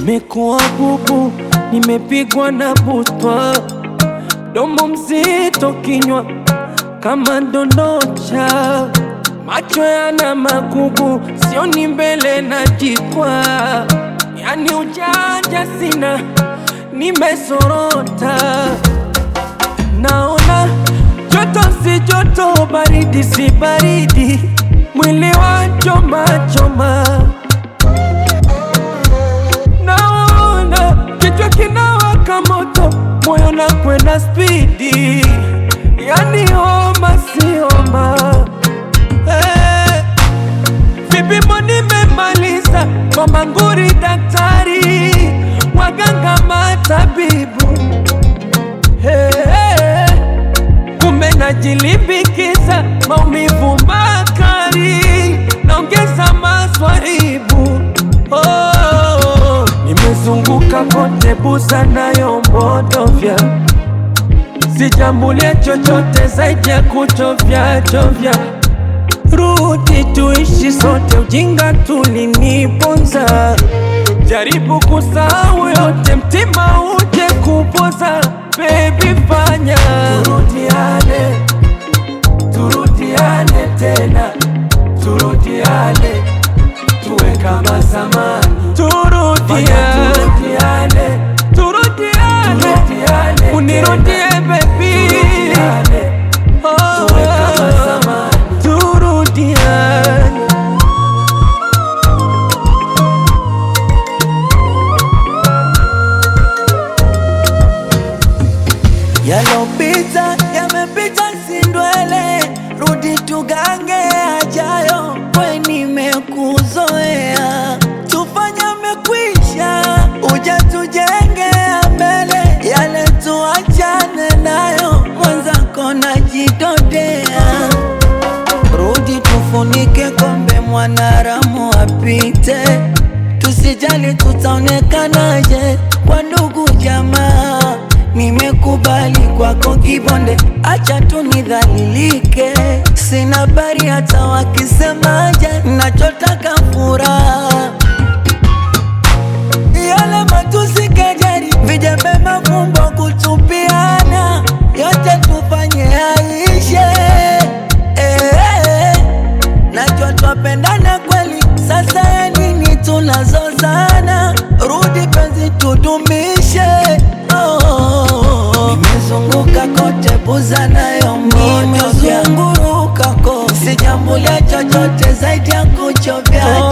Nimekuwa bubu, nimepigwa na butwa, domo mzito, kinywa kama ndondocha, macho yana magugu, sioni mbele na jikwa, yani ujanja sina, nimesorota, naona joto si joto, baridi si baridi, mwili wa choma choma naona kichwa kinawaka moto, moyo na kwenda spidi, yani homa si homa. Eh, vipimo nimemaliza kwa manguri, daktari, waganga, matabibu Eh, kumbe najilimbikiza maumivu makali, naongeza maswaibu oh, nimezunguka kote busa nayo mbodovya, sijambulia chochote zaidi ya kuchovya chovya. Rudi tuishi sote, ujinga tuliniponza. Jaribu kusahau yote, mtima uje kupoza. Baby fanya turudiane, turudiane tena, turudiane tuwe kama zamani, turudiane, turudiane, turudiane, unirudie baby, oh, tuwe kama zamani, turudiane. Yalopita yamepita, si ndwele, rudi tugange ajayo, we nimekuzoea, tufanye mekwisha, uja tujenge mbele, yale tuachane nayo, mwenzako najidodea, rudi tufunike kombe, mwanaramu apite, tusijali tutaonekanaje kwa ndugu jamaa Nimekubali kwako kibonde, acha tu nidhalilike. Sina habari hata wakisemaje, nachotaka furaha. Yale matusi, kejeli, vijembe, mafumbo, kutupiana, yote tufanye yaishe. Eh, najua twapendana kweli, sasa ya nini tunazozana? Rudi penzi tudumishe. Oh, nimezunguka kote buza nayo nimezunguruka kote, sijambulia chochote zaidi ya kuchovya